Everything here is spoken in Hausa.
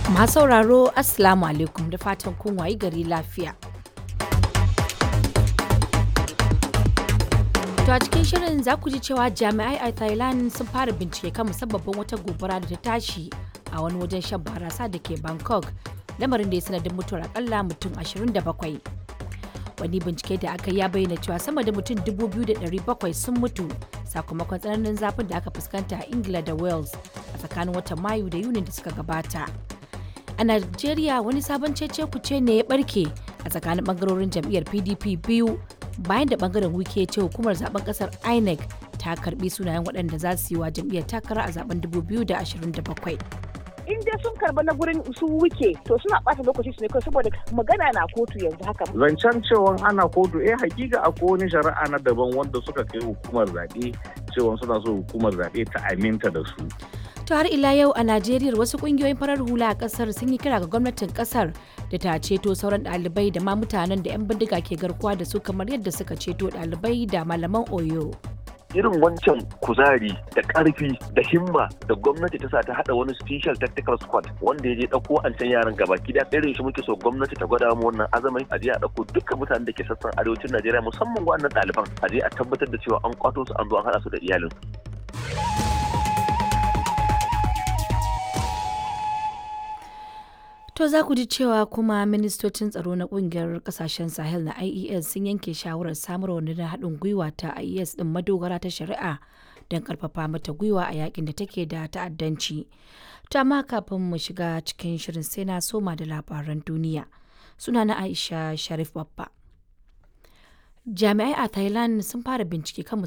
Masu sauraro Assalamu alaikum da fatan kun wayi gari lafiya. To a cikin shirin za ku ji cewa jami'ai a Thailand sun fara bincike kan musabbabin wata gobara da ta tashi a wani wajen shan barasa da ke Bangkok, lamarin da ya sanadin mutuwar akalla mutum 27. Wani bincike da aka ya bayyana cewa sama da mutum 2,700 sun mutu sakamakon tsananin zafin da aka fuskanta a Ingila da Wales a tsakanin watan Mayu da Yuni da suka gabata. A Najeriya wani sabon cece kuce ne ya barke a tsakanin bangarorin jam'iyyar PDP biyu bayan da bangaren wike ya ce hukumar zaben kasar INEC ta karbi sunayen waɗanda za su yi wa jam'iyyar takara a zaben 2027. in dai sun karba na gurin su wuke to suna ɓata lokaci su ne kawai saboda magana na kotu yanzu haka. Zancen cewa ana kotu eh hakika akwai wani shari'a na daban wanda suka kai hukumar zaɓe cewa suna so hukumar zaɓe ta aminta da su. To har ila yau a Najeriya wasu kungiyoyin farar hula a kasar sun yi kira ga gwamnatin kasar da ta ceto sauran ɗalibai da ma mutanen da 'yan bindiga ke garkuwa da su kamar yadda suka ceto ɗalibai da malaman Oyo. irin wancan kuzari da karfi da himma da gwamnati ta sa ta hada wani special tactical squad wanda ya je dauko an can yaran gaba ki da irin shi muke so gwamnati ta gwada mu wannan azamai a je a dauko dukkan mutanen da ke sassan arewacin Najeriya musamman wannan ɗaliban a je a tabbatar da cewa an kwato su an zo an hada su da iyalin To za ku ji cewa kuma ministocin tsaro na kungiyar kasashen Sahel na IES sun yanke shawarar samar wa na haɗin gwiwa ta IES ɗin madogara ta shari'a don karfafa mata gwiwa a yakin da take da ta'addanci. To amma kafin mu shiga cikin shirin sai na soma da labaran duniya. Suna na Aisha Sharif Babba. Jami'ai a Thailand sun fara bincike kan